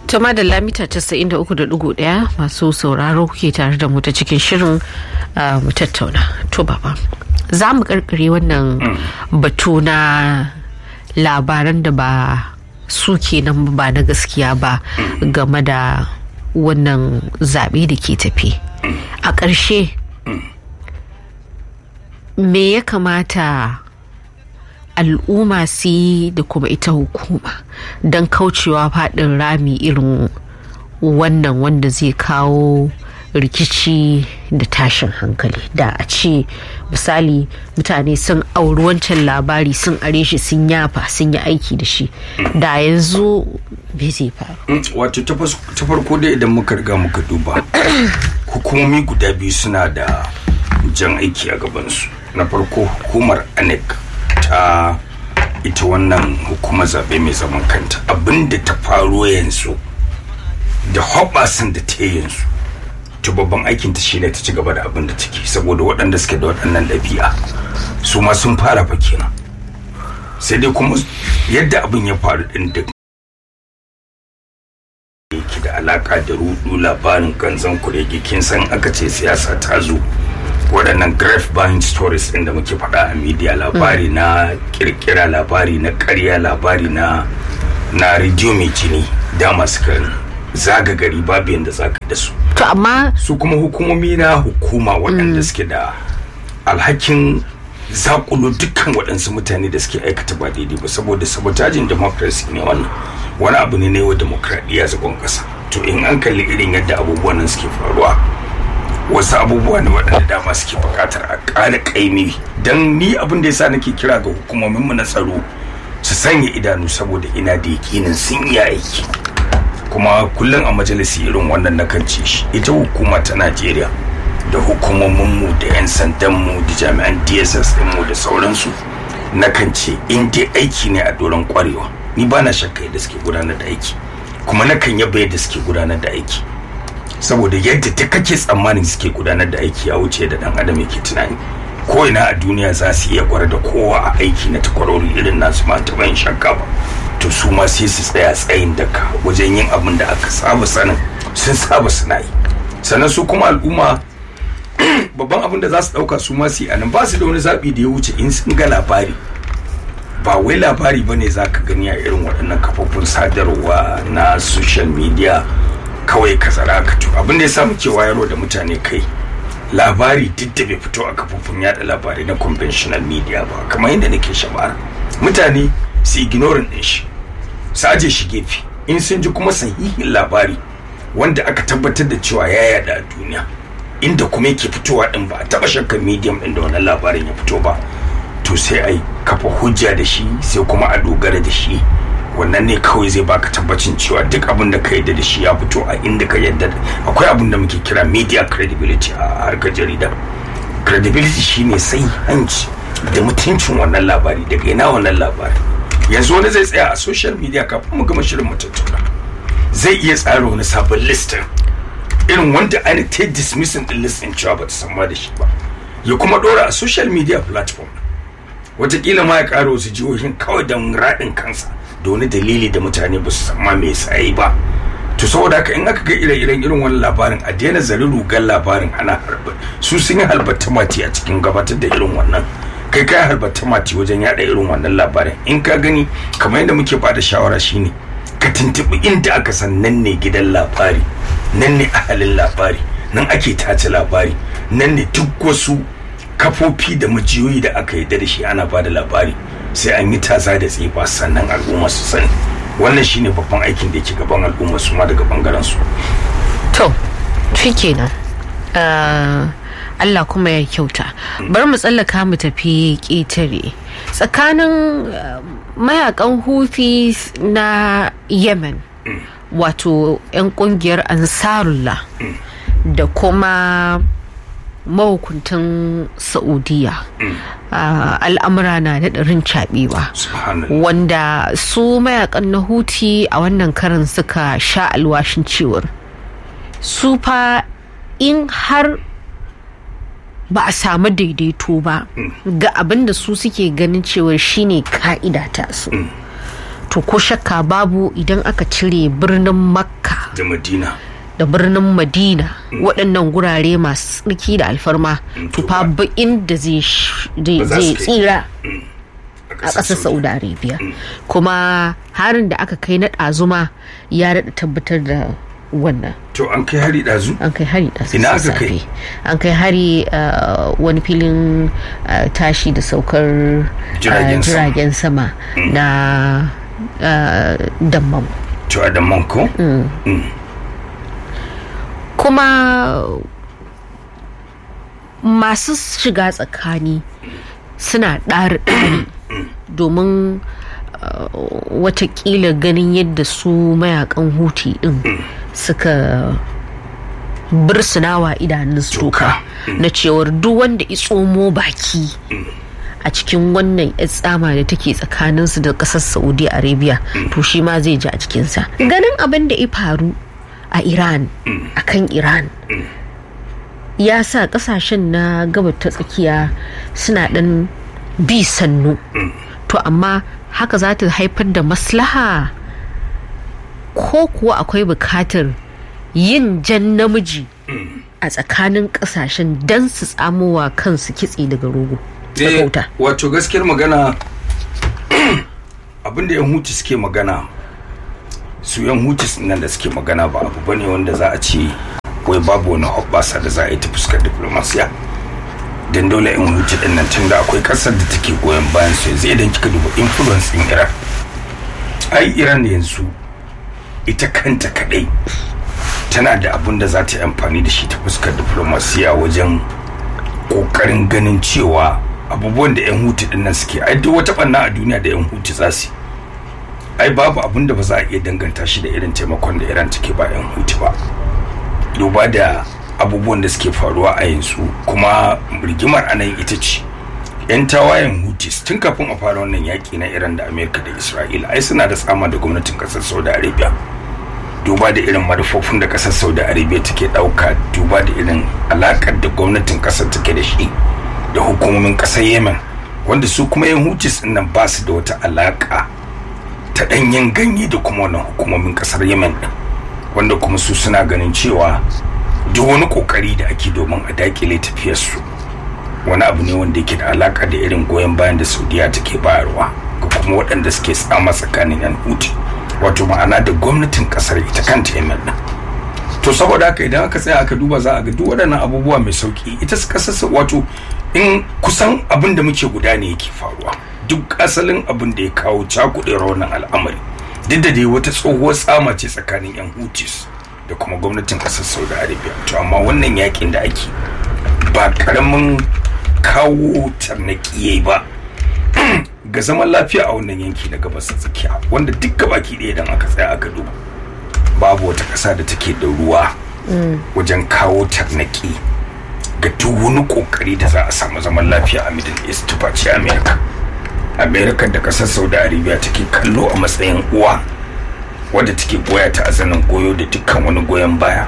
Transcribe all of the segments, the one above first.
ta madalla mita 93.1 masu sauraro kuke tare da mu ta cikin shirin mu tattauna to baba za mu karkare wannan batu na labaran da ba su kenan ba na gaskiya ba game da wannan zaɓe da ke tafi a ƙarshe me ya kamata al'umma su yi da kuma ita hukuma don kaucewa faɗin rami irin wannan wanda zai kawo rikici da tashin hankali da a ce misali mutane sun auri wancan labari sun are shi sun yafa sun yi aiki da shi da yanzu bai zai faru wato ta farko dai idan muka riga muka duba hukumomi guda biyu suna da jan aiki a gabansu na farko hukumar anec ta ita wannan hukumar zaɓe mai zaman kanta abinda ta faro yanzu da hoɓasan da ta yanzu ta babban aikin ta shine ta ci gaba da abin da take saboda waɗanda suke da waɗannan ɗabi'a su ma sun fara fa kenan sai dai kuma yadda abin ya faru ɗin da yake da alaka da rudu labarin kanzan kurege kin san aka ce siyasa ta zo waɗannan graph buying stories ɗin da muke faɗa a media labari na kirkira labari na ƙarya labari na na rediyo mai jini dama suka zaga gari babu yadda zaka da su to amma su kuma hukumomi na hukuma waɗanda suke da alhakin zakulo dukkan waɗansu mutane da suke aikata ba daidai ba saboda sabotajin democracy ne wannan wani abu ne na yau demokradiyya zagon ƙasa to in an kalli irin yadda abubuwan nan suke faruwa wasu abubuwa ne waɗanda dama suke buƙatar a ƙara ƙaimi don ni abin da yasa nake kira ga hukumominmu na tsaro su sanya idanu saboda ina da yakinin sun yi aiki kuma kullum a majalisi irin wannan na kan ce shi ita hukuma ta najeriya da hukumominmu da 'yan sandanmu da jami'an dss ɗinmu da sauransu na kan ce in dai aiki ne a doron kwarewa ni ba na shakka yadda suke gudanar da aiki kuma na kan yaba yadda suke gudanar da aiki saboda yadda ta kake tsammanin suke gudanar da aiki ya wuce da dan adam yake tunani ko ina a duniya za su iya gwara da kowa a aiki na takwarori irin nasu ma ta bayan shakka ba to su ma sai su tsaya tsayin daka wajen yin abin da aka saba sanin sun saba suna yi sannan su kuma al'umma babban abin da za su dauka su ma su yi anan ba su da wani zaɓi da ya wuce in sun ga labari ba wai labari ba ne za ka gani a irin waɗannan kafofin sadarwa na social media kawai ka tsara ka to abin da ya samu ke wayarwa da mutane kai labari duk da bai fito a kafofin yada labarai na conventional media ba kamar yadda nake shabara mutane su ignorin din shi su aje shi gefe in sun ji kuma sahihin labari wanda aka tabbatar da cewa ya yada a duniya inda kuma yake fitowa din ba a taba shakkan medium din da wannan labarin ya fito ba to sai a kafa hujja da shi sai kuma a dogara da shi wannan ne kawai zai baka tabbacin cewa duk abin da ka yadda da shi ya fito a inda ka yadda akwai abin da muke kira media credibility a harkar jarida credibility shine sai hanci da mutuncin wannan labari daga ina wannan labari yanzu wani zai tsaya a social media kafin mu gama shirin mu tattauna zai iya tsara wani sabon listin irin wanda ana ta dismissing din listin cewa ba ta samma da shi ba ya kuma dora a social media platform watakila ma ya ƙara wasu jihohin kawai don raɗin kansa da wani dalili da mutane ba su samma me yasa ba to saboda haka in aka ga ire-iren irin wani labarin a daina zari rugar labarin ana harba su sun yi halbatta mati a cikin gabatar da irin wannan kai kai halbatta mati wajen yada irin wannan labarin in ka gani kamar yadda muke bada shawara shine ka tuntuɓi inda aka san nan ne gidan labari nan ne ahalin labari nan ake tace labari nan ne duk wasu kafofi da majiyoyi da aka yi da shi ana bada labari sai an yi taza da tsifa sannan al'umma su sani wannan shine babban aikin da yake gaban al'umma su ma daga bangaren su to shi kenan Allah kuma ya kyauta bari mu tsallaka mu tafi ƙetare tsakanin mayakan hufi na yemen wato 'yan kungiyar ansarullah da kuma mahukuntan saudiya al'amura na da ɗarin caɓewa wanda su mayakan na huti a wannan karin suka sha alwashin cewar su fa in har ba a samu daidaito ba ga abin da su suke ganin cewar shine ka'ida ta su to ko shakka babu idan aka cire birnin makka da madina da birnin madina waɗannan gurare masu tsarki da alfarma to fa ba inda zai sh- zai Ba za zai su kai. tsira a a ƙasar saudi arabia kuma harin da aka kai na ɗazuma ya daɗa tabbatar da wannan to an kai hari ɗazu an kai hari da Ina aka sassafe kai? an kai hari uh, wani filin uh, tashi da saukar uh, Jiragen sama. jiragen sama na uh, dammam to a damman ko kuma masu shiga tsakani suna ɗari-ɗari domin uh, watakila ganin yadda su mayakan huti ɗin suka birsunawa idanun su toka na cewar duk wanda itsomo baki a cikin wannan yar tsama da take tsakaninsu da ƙasar saudi arabia to shi ma zai ji a cikinsa ganin abin da ya faru a iran a kan iran ya sa kasashen na gabar ta tsakiya suna ɗan bi sannu to amma haka za ta haifar da maslaha ko kuwa akwai bukatar yin jan namiji a tsakanin kasashen don su tsamowa kansu kitse daga rogo Eh, tsakauta wato gaskiyar magana abinda yan hutu suke magana su yan hutu nan da suke magana ba abu bane wanda za a ce wai babu wani hoɓɓasa da za a yi ta fuskar diplomasiya don dole yan hutu din nan tunda akwai ƙasar da take goyon bayan su yanzu idan kika duba influence din iran ai iran yanzu ita kanta kadai tana da abun da za ta yi amfani da shi ta fuskar diplomasiya wajen kokarin ganin cewa abubuwan da 'yan hutu din nan suke ai duk wata banna a duniya da 'yan hutu za su yi. ai babu abun da ba za a iya danganta shi da irin taimakon da iran take ba 'yan hutu ba duba da abubuwan da suke faruwa a yanzu kuma rigimar anan ita ce 'yan tawayen hutis tun kafin a fara wannan yaƙi na iran da amerika da isra'ila ai suna da tsama da gwamnatin ƙasar saudi arabia duba da irin manufofin da kasar saudi arabia take dauka duba da irin alakar da gwamnatin kasar take da shi da hukumomin kasar yemen wanda su kuma yan hutis nan ba su da wata alaka ta danyen ganye da kuma wannan hukumomin kasar yemen din wanda kuma su suna ganin cewa duk wani kokari da ake domin a dakile tafiyarsu wani abu ne wanda yake da alaka da irin goyon bayan da saudiya take bayarwa ga kuma waɗanda suke tsama tsakanin yan huti wato ma'ana da gwamnatin kasar ita kanta yemen din to saboda haka idan aka tsaya aka duba za a ga duk waɗannan abubuwa mai sauki ita su kasar wato in kusan abin da muke guda ne yake faruwa duk asalin abin da ya kawo cakuɗewar wannan al'amari duk da dai wata tsohuwar tsama ce tsakanin yan hutis da kuma gwamnatin kasar saudi arabia to amma wannan yakin da ake ba karamin kawo tarnaki yayi ba ga zaman lafiya a wannan yanki na gabas ta tsakiya wanda duk gabaki ɗaya idan aka tsaya aka duba babu wata ƙasa da take da ruwa wajen kawo tarnaki ga duk wani ƙoƙari da za a samu zaman lafiya a middle east face america america da ƙasar saudi arabia take kallo a matsayin uwa wadda take goya ta a zanen goyo da dukkan wani goyon baya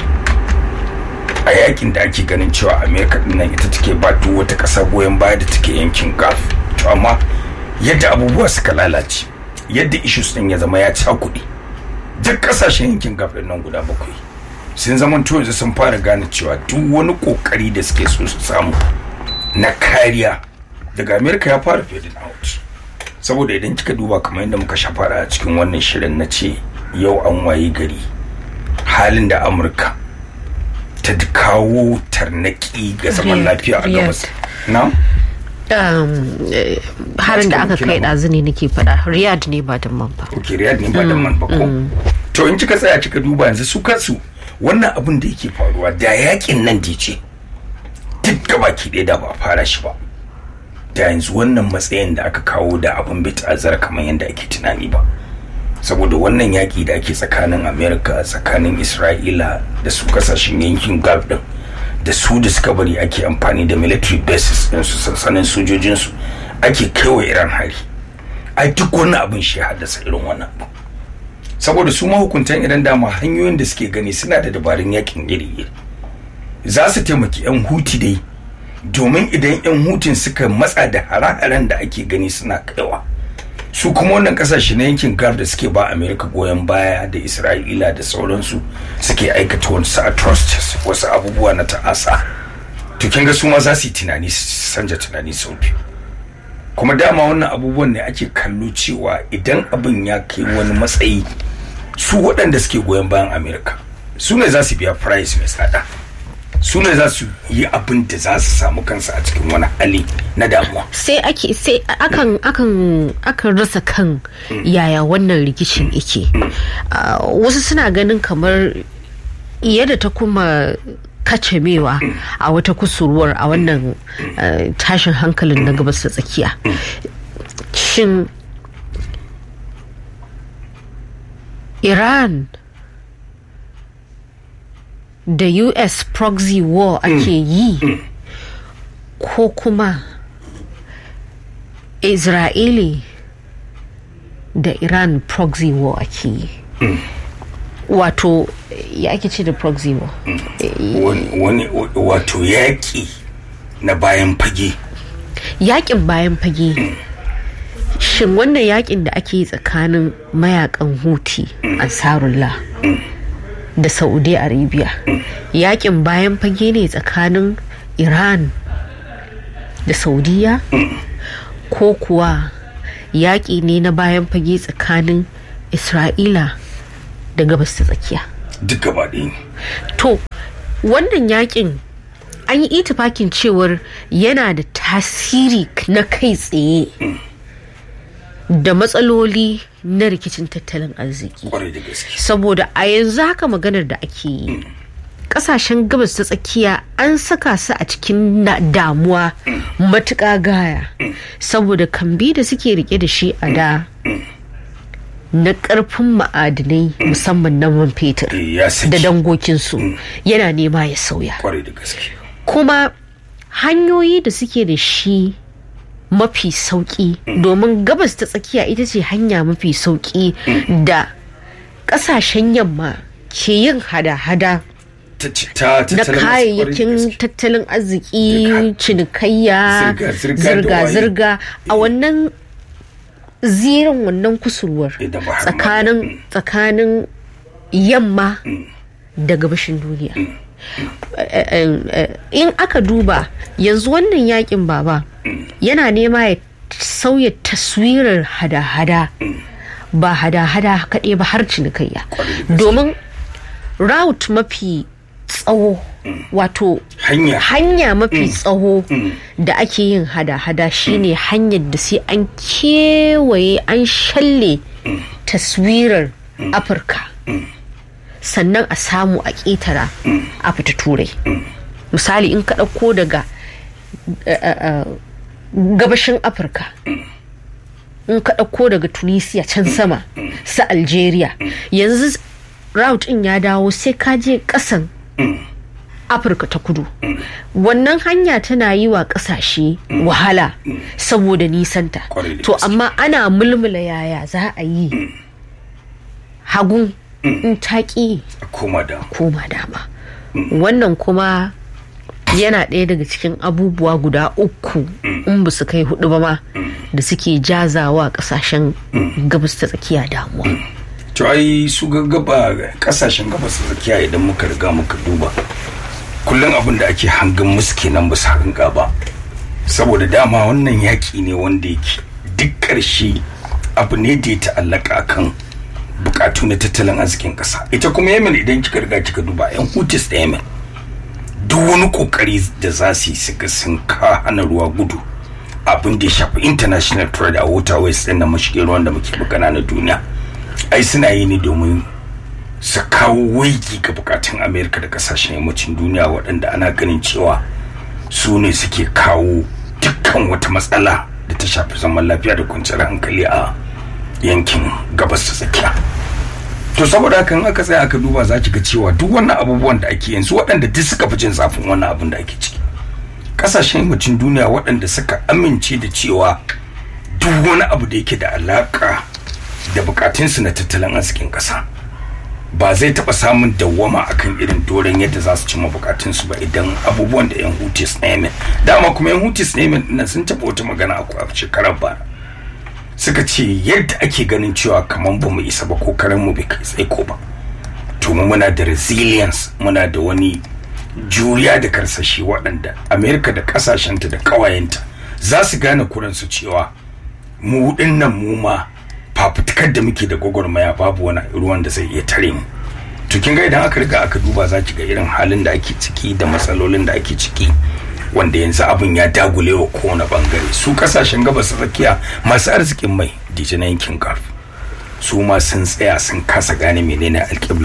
a yakin da ake ganin cewa america dinnan ita take ba duk wata ƙasa goyon baya da take yankin gulf to amma yadda abubuwa suka lalace yadda issues din ya zama ya cakuɗe duk ƙasashen yankin gulf din nan guda bakwai sun zama yanzu sun fara gane cewa duk wani ƙoƙari da suke so su samu na kariya daga america ya fara fading out saboda idan kika duba kamar yadda muka shafara a cikin wannan shirin na ce yau an wayi gari halin da amurka ta kawo tarnaki ga zaman lafiya a gabas na Um, eh, harin da aka kai ɗazu ne nake faɗa riyad ne ba da man ba ok riyad ne ba da man ba ko to in kika tsaya kika duba yanzu su kansu wannan abin da yake faruwa da yakin nan da ce duk gabaki ɗaya da ba a fara shi ba da yanzu wannan matsayin da aka kawo da abin bai ta'azzara kamar yadda ake tunani ba saboda wannan yaki da ake tsakanin america tsakanin isra'ila da su kasashen yankin gulf din da su da suka bari ake amfani da military bases din su sansanin sojojinsu ake kaiwa iran hari ai duk wani abin shi ya haddasa irin wannan abu saboda su mahukuntan iran dama hanyoyin da suke gani suna da dabarun yakin iri-iri za su taimaki 'yan huti dai domin idan 'yan hutun suka matsa da hare-haren da ake gani suna kaiwa su kuma wannan kasashe na yankin gulf da suke ba america goyon baya da isra'ila da sauransu suke aikata wasu atrocities wasu abubuwa na ta'asa to kin ga su ma za su yi tunani su sanja tunani sau biyu kuma dama wannan abubuwan ne ake kallo cewa idan abin ya kai wani matsayi su waɗanda suke goyon bayan america su ne za su biya price mai tsada su ne za su yi abin da za su samu kansu a cikin wani hali na damuwa sai ake sai akan akan akan rasa kan yaya wannan rikicin yake Ah, wasu suna ganin kamar yadda ta kuma kacamewa a wata kusurwar a wannan ah, tashin hankalin na gabas da tsakiya shin iran da us proxy war ake yi ko kuma isra'ili da iran proxy war ake yi wato ya ake ce da proxy war wani wani- wato yaƙi na bayan fage yakin bayan fage shin wannan yakin da ake yi tsakanin mayakan huti ansarullah da saudi arabia yakin bayan fage ne tsakanin iran da saudiya ko kuwa yaƙi ne na bayan fage tsakanin isra'ila da gabas ta tsakiya duk gaba ɗaya ne to wannan yakin an yi itifakin cewar yana da tasiri na kai tsaye da matsaloli na rikicin tattalin arziki kwarai da gaske saboda a yanzu haka maganar da ake yi kasashen gabas ta tsakiya an saka su a cikin na- damuwa matuƙa gaya saboda kambi da suke rike da shi a da na ƙarfin ma'adinai musamman na man fetur Eh, ya da saki dangokinsu yana nema ya sauya kwarai da gaske kuma hanyoyi da suke da shi mafi sauki domin gabas ta tsakiya ita ce hanya mafi sauki da kasashen yamma ke yin hada-hada ta ci- ta na tattalin arziki, kwarai da kayayyakin gaske. tattalin arziki Duka. cinikayya Zirga-zirga da waye. zirga-zirga a wannan zirin wannan kusurwar Idan ba har ma- tsakanin tsakanin yamma da gabashin duniya Eh, eh, eh, in aka duba yanzu wannan yakin baba yana nema ya sauya taswirar hada-hada ba hada-hada kaɗai ba har cinikayya domin route mafi tsawo wato hanya hanya mafi tsawo da ake yin hada-hada shine hanyar da sai an kewaye an shalle taswirar afirka sannan a samu a ƙetara a fita turai misali in ka ɗauko daga eh, eh, eh, gabashin afirka in ka ɗauko daga tunisia can sama su algeria yanzu route in ya dawo sai ka je ƙasan afirka ta kudu wannan hanya tana yi wa ƙasashe wahala saboda nisanta Kwarai da to gaske. amma ana mulmula yaya za a yi hagun in taƙi a koma da koma dama wannan kuma yana ɗaya daga cikin abubuwa guda uku in ba su kai hudu ba ma da suke jazawa ƙasashen gabas ta tsakiya damuwa to ai su gaggaba kasashen gabas da tsakiya idan muka riga muka duba kullum abin da ake hangen musu kenan ba su hanga ba saboda dama wannan yaƙi ne wanda yake duk ƙarshe abu ne da ya ta'allaka kan bukatu na tattalin arzikin ƙasa ita kuma yemen idan kika riga kika duba yan hutis da yemen duk wani kokari da za su yi su ga sun ka hana ruwa gudu abin da ya shafi international trade a waterways din na mashigin ruwan da muke magana na duniya ai suna yi ne domin su kawo waigi ga bukatun amerika da kasashen yammacin duniya waɗanda ana ganin cewa su ne suke kawo dukkan wata matsala da ta shafi zaman lafiya da kwanciyar hankali a yankin gabas ta tsakiya to saboda haka in aka tsaya aka duba za ki ga cewa duk wannan abubuwan da ake yanzu waɗanda duk suka fi jin zafin wannan abin da ake ciki ƙasashen yammacin duniya waɗanda suka amince da cewa duk wani abu da yake da alaƙa da bukatunsu na tattalin arzikin ƙasa ba zai taɓa samun dawwama akan irin doron yadda za su cimma bukatunsu ba idan abubuwan da 'yan hutis na yemen dama kuma 'yan hutis na yemen nan sun taɓa wata magana a shekarar bara suka ce yadda ake ganin cewa kamar ba mu isa ba ko karen mu bai kai tsaiko ba to mu muna da resilience muna da wani juriya da karsashi waɗanda amerika da ƙasashenta da ƙawayenta za su gane kuransu cewa mu nan mu ma fafutukar da muke da gwagwarmaya babu wani ruwan da zai iya tare mu to kin ga idan aka riga aka duba za ki ga irin halin da ake ciki da matsalolin da ake ciki wanda yanzu abin ya dagule wa kowane bangare su kasashen gabas tsakiya masu arzikin mai dije na yankin gulf su ma sun tsaya sun kasa gane menene alƙibla